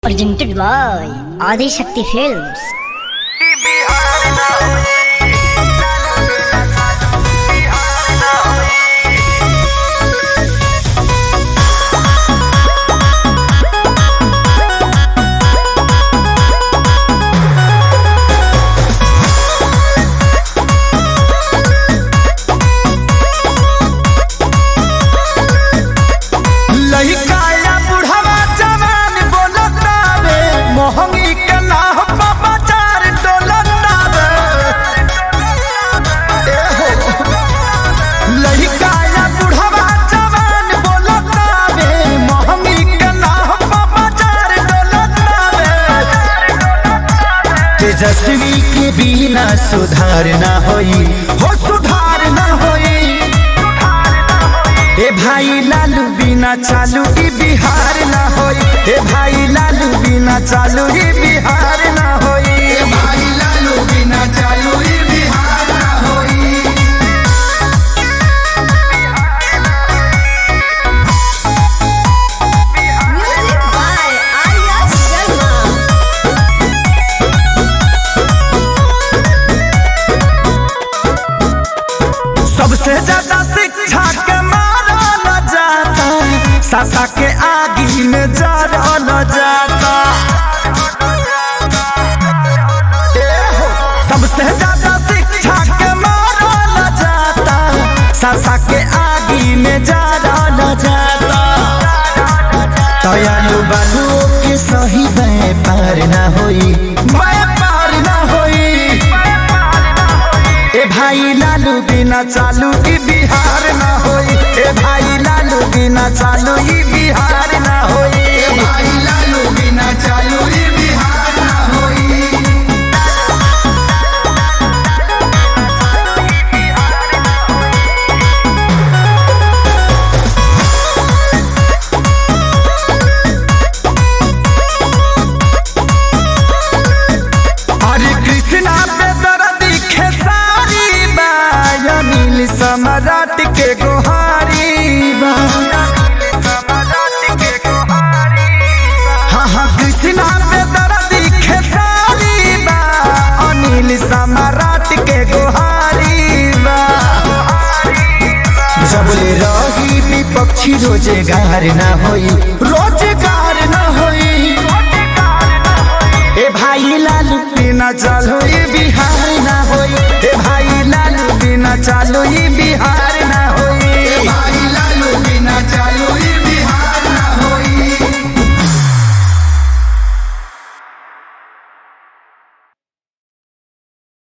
presented by Adi Shakti Films. लहिकाया बुढ़वा जवान बोलतावे मोहंगी के नाह बाबा चार डोलतावे लहिकाया बुढ़वा जवान बोलतावे मोहंगी के नाह बाबा चार डोलतावे तेजस्वी के बिना सुधार ना होई हो सुधार ना होई ए भाई लालू बिना चालू ई बिहार ना होई ए भाई लालू बिना चालू ई बिहार ना होई ए भाई लालू बिना चालू ई बिहार ना होई Music by Arya Sharma. सबसे ज्यादा शिक्षा के मारल जाता सासा के आगी में जरल जाता ए हो, सबसे ज्यादा शिक्षा के मारल जाता सासा के आगी में जरल जाता दयालु बालू के सही व्यापार ना होई व्यापार ना होई ए भाई लालू बिना चालू ई बिहार ना होई ए भाई लालू बिना चालू ई बिहार ना होई ए भाई लालू बिना चालू ई बिहार ना होई हरे कृष्णा पे दर्दी खेसारी बा अनिल सम्राट के गोहारी बा हाँ हाँ कृष्णा पे दर्दी खेसारी बा अनिल सम्राट के गोहारी बा जबले रही विपक्षी रोजगार ना होई रोजगार ना होई ए भाई लालू बिना चालू ई बिहार ना होई ए भाई लालू बिना चालू ई